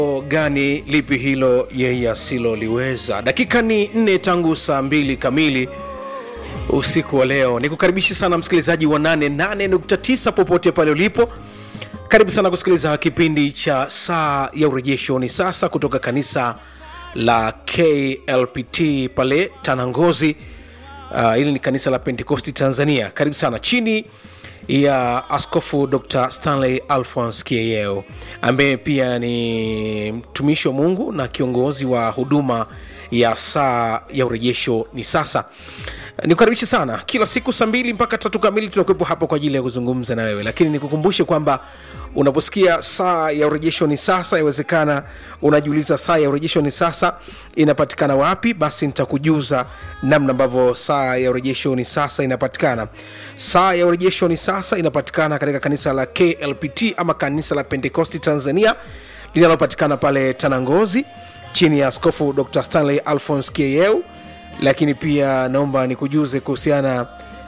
gani lipi hilo yeye asiloliweza dakika ni nne tangu saa mbili kamili usiku wa leo nikukaribisha sana msikilizaji wa 88.9 popote pale ulipo karibu sana kusikiliza kipindi cha saa ya urejesho ni sasa kutoka kanisa la klpt pale tanangozi uh, hili ni kanisa la pentekosti tanzania karibu sana chini ya askofu dr stanley alphons kieyeo ambaye pia ni mtumishi wa mungu na kiongozi wa huduma ya saa ya urejesho ni sasa nikukaribishe sana kila siku saa mbili mpaka tatu kamili tunakuwepo hapa kwa ajili ya kuzungumza na wewe lakini nikukumbushe kwamba unaposikia saa ya urejesho ni sasa yawezekana unajiuliza saa ya urejesho ni sasa inapatikana wapi basi nitakujuza namna ambavyo saa ya urejesho ni sasa inapatikana saa ya urejesho ni sasa inapatikana katika kanisa la klpt ama kanisa la pentekosti tanzania linalopatikana pale tanangozi chini ya askofu dr stanley alphons kieyeu lakini pia naomba nikujuze kuhusiana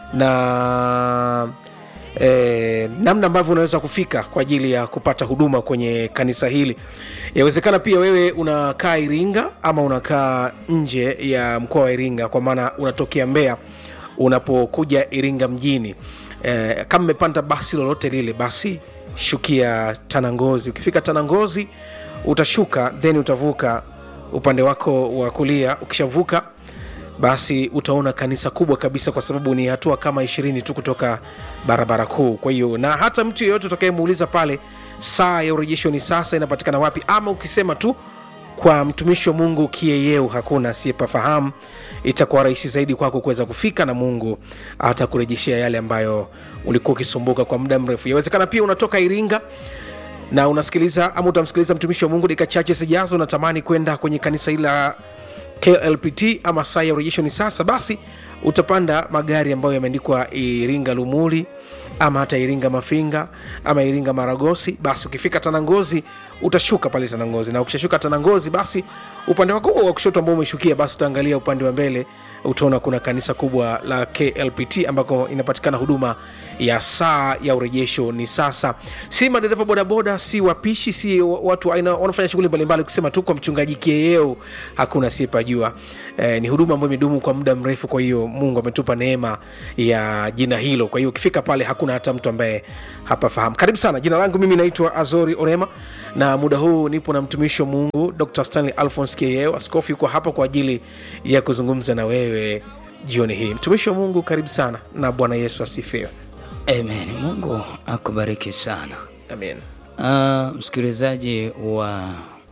na eh, namna ambavyo unaweza kufika kwa ajili ya kupata huduma kwenye kanisa hili yawezekana pia wewe unakaa iringa ama unakaa nje ya mkoa wa iringa kwa maana unatokea mbea unapokuja iringa mjini eh, kama mmepanda basi lolote lile basi shukia tanangozi ukifika tanangozi utashuka then utavuka upande wako wa kulia ukishavuka basi utaona kanisa kubwa kabisa kwa sababu ni hatua kama ishirini tu kutoka barabara kuu kwa hiyo na hata mtu yeyote utakayemuuliza pale saa ya urejesho ni sasa inapatikana wapi ama ukisema tu kwa mtumishi wa mungu kieyeu hakuna asiyepafahamu itakuwa rahisi zaidi kwako kuweza kufika na mungu atakurejeshea yale ambayo ulikuwa ukisumbuka kwa muda mrefu yawezekana pia unatoka iringa na unasikiliza ama utamsikiliza mtumishi wa mungu dakika chache zijazo unatamani kwenda kwenye kanisa hili la klpt ama saa ya urejesho ni sasa basi utapanda magari ambayo yameandikwa iringa lumuli ama hata iringa mafinga ama iringa maragosi basi ukifika tanangozi utashuka pale tanangozi na ukishashuka tanangozi basi upande wako wa kushoto ambao umeshukia basi utaangalia upande wa mbele utaona kuna kanisa kubwa la klpt ambako inapatikana huduma ya saa ya urejesho ni sasa si madereva bodaboda si wapishi si watu aina wanafanya shughuli mbalimbali ukisema tu kwa mchungaji kieyeo hakuna asiyepajua eh, ni huduma ambayo imedumu kwa muda mrefu kwa hiyo mungu ametupa neema ya jina hilo kwa hiyo ukifika pale hakuna hata mtu ambaye hapafahamu karibu sana jina langu mimi naitwa azori orema na muda huu nipo na mtumishi wa mungu dr stanley alphons kieyeo askofu yuko hapa kwa ajili ya kuzungumza na wewe jioni hii mtumishi wa mungu karibu sana na bwana yesu asifiwe Amen. Mungu akubariki sana. amen Uh, msikilizaji wa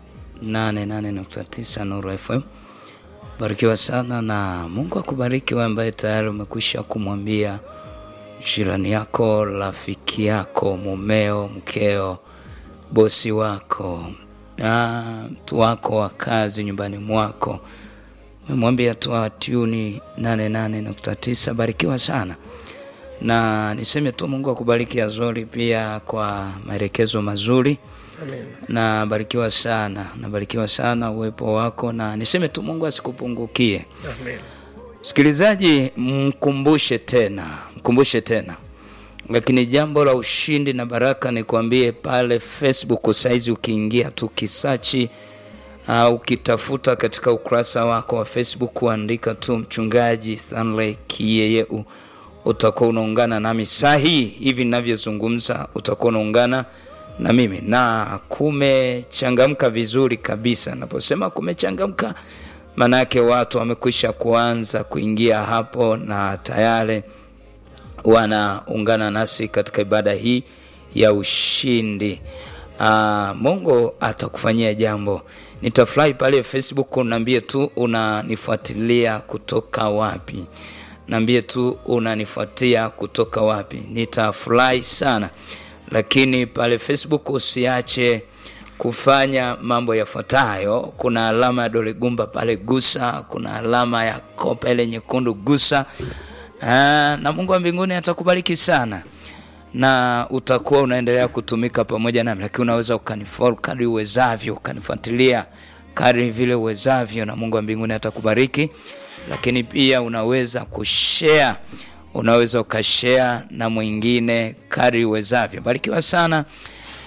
88.9 Nuru FM, barikiwa sana na Mungu akubariki wewe ambaye tayari umekwisha kumwambia jirani yako, rafiki yako, mumeo, mkeo, bosi wako, ah, mtu wako wa kazi nyumbani mwako, umemwambia toa tuni 88.9. Barikiwa sana na niseme tu Mungu akubariki Azori pia kwa maelekezo mazuri amen na barikiwa sana, nabarikiwa sana uwepo wako, na niseme tu Mungu asikupungukie. amen Msikilizaji, mkumbushe tena, mkumbushe tena, lakini jambo la ushindi na baraka nikwambie, pale Facebook saizi ukiingia tu kisachi au ukitafuta katika ukurasa wako wa Facebook uandika tu mchungaji Stanley Kiyeyeu, utakuwa unaungana nami saa hii hivi ninavyozungumza, utakuwa unaungana na mimi na kumechangamka vizuri kabisa. Naposema kumechangamka, maana yake watu wamekwisha kuanza kuingia hapo na tayari wanaungana nasi katika ibada hii ya ushindi. Aa, Mungu atakufanyia jambo. Nitafurahi pale Facebook, unaambie tu unanifuatilia kutoka wapi, naambie tu unanifuatia kutoka wapi, nitafurahi sana. Lakini pale Facebook usiache kufanya mambo yafuatayo. Kuna alama ya dole gumba pale, gusa. Kuna alama ya kopa ile nyekundu, gusa. Aa, na Mungu wa mbinguni atakubariki sana na utakuwa unaendelea kutumika pamoja nami, lakini unaweza ukanifollow kadri uwezavyo, ukanifuatilia kadri vile uwezavyo, na Mungu wa mbinguni atakubariki. Lakini pia unaweza kushare, unaweza ukashare na mwingine kadri uwezavyo. Barikiwa sana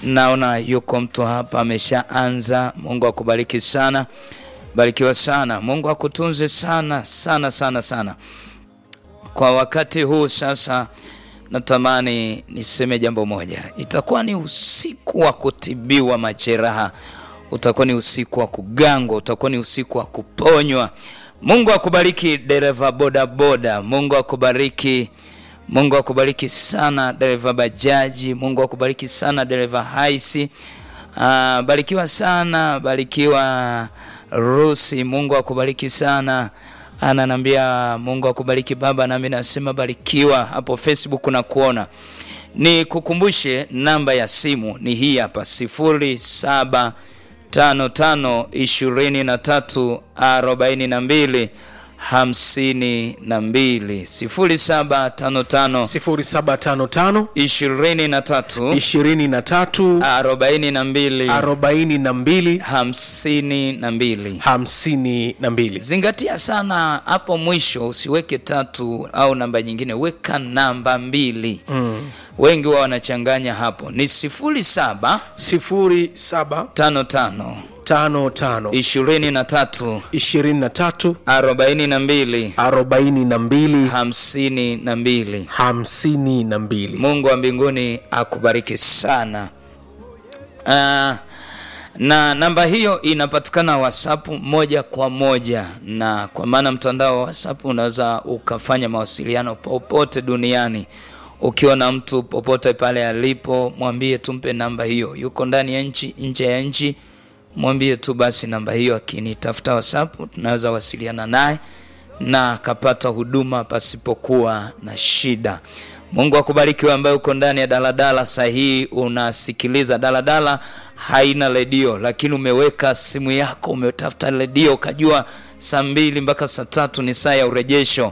naona yuko mtu hapa ameshaanza. Mungu akubariki sana, barikiwa sana. Mungu akutunze sana sana sana sana. Kwa wakati huu sasa, natamani niseme jambo moja. Itakuwa ni usiku wa kutibiwa majeraha, utakuwa ni usiku wa kugangwa, utakuwa ni usiku wa kuponywa. Mungu akubariki dereva bodaboda, Mungu akubariki Mungu akubariki sana dereva bajaji, Mungu akubariki sana dereva haisi. Ah, barikiwa sana, barikiwa Rusi, Mungu akubariki sana. Ananiambia Mungu akubariki baba, nami nasema barikiwa. Hapo Facebook na kuona ni kukumbushe namba ya simu ni hii hapa sifuri saba tano tano ishirini na tatu arobaini na mbili hamsini na mbili sifuri saba tano tano 0755 ishirini na tatu 23 arobaini na mbili 42 hamsini na mbili. 52 Zingatia sana hapo mwisho, usiweke tatu au namba nyingine, weka namba mbili. mm. Wengi wao wanachanganya hapo, ni sifuri saba 0755 tano tano ishirini na tatu 23 arobaini na mbili 42 hamsini na mbili. 52 Mungu wa mbinguni akubariki sana. Ah, na namba hiyo inapatikana WhatsApp moja kwa moja, na kwa maana mtandao wa WhatsApp unaweza ukafanya mawasiliano popote duniani. Ukiwa na mtu popote pale alipo, mwambie tumpe namba hiyo. Yuko ndani ya nchi, nje ya nchi, mwambie tu basi namba hiyo. Akinitafuta WhatsApp, tunaweza wasiliana naye na akapata huduma pasipokuwa na shida. Mungu akubariki wewe ambaye uko ndani ya daladala saa hii unasikiliza. Daladala haina redio, lakini umeweka simu yako, umetafuta redio, ukajua saa mbili mpaka saa tatu ni saa ya urejesho.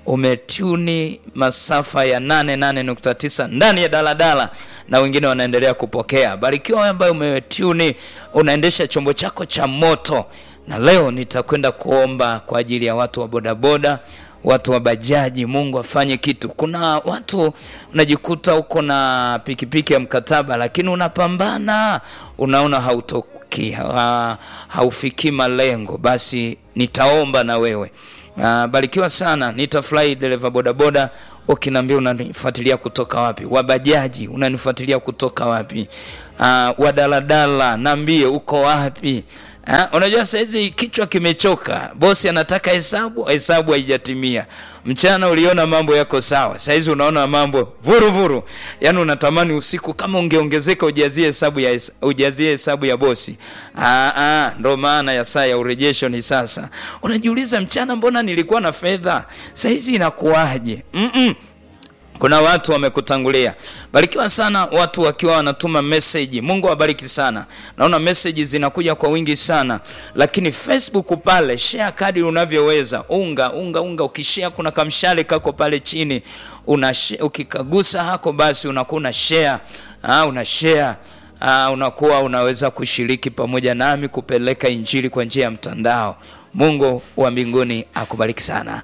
Umetuni masafa ya 88.9 ndani ya daladala na wengine wanaendelea kupokea. Barikiwa wewe ambaye umetuni, unaendesha chombo chako cha moto na leo nitakwenda kuomba kwa ajili ya watu wa bodaboda, watu wa bajaji. Mungu afanye kitu. Kuna watu unajikuta uko na pikipiki ya mkataba, lakini unapambana, unaona hautoki, ha, haufikii malengo. Basi nitaomba na wewe. Uh, barikiwa sana. Nitafurahi dereva bodaboda ukiniambia unanifuatilia kutoka wapi, wabajaji unanifuatilia kutoka wapi, uh, wadaladala naambie uko wapi. Ha, unajua saizi kichwa kimechoka, bosi anataka hesabu, hesabu haijatimia. Mchana uliona mambo yako sawa, saizi unaona mambo vuru vuru, yaani unatamani usiku kama ungeongezeka ujazie hesabu ya ujazie hesabu ya bosi. Ah, ah, ndo maana ya saa ya urejesho ni sasa. Unajiuliza, mchana mbona nilikuwa na fedha, saizi inakuwaje? mm -mm. Kuna watu wamekutangulia. Barikiwa sana watu wakiwa wanatuma message. Mungu awabariki sana. Naona message zinakuja kwa wingi sana, lakini Facebook pale share kadri unavyoweza. Unga unga unga, ukishare kuna kamshale kako pale chini, una ukikagusa hako, basi unakuwa una share ah, una share ah, unakuwa unaweza kushiriki pamoja nami kupeleka injili kwa njia ya mtandao. Mungu wa mbinguni akubariki sana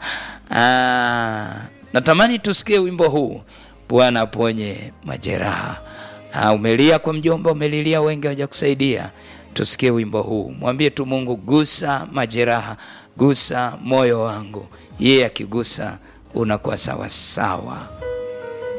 ah, Natamani tusikie wimbo huu, Bwana aponye majeraha. Ha, umelia kwa mjomba, umelilia, wengi hawajakusaidia. Tusikie wimbo huu, mwambie tu Mungu, gusa majeraha, gusa moyo wangu. Yeye akigusa unakuwa sawa sawa.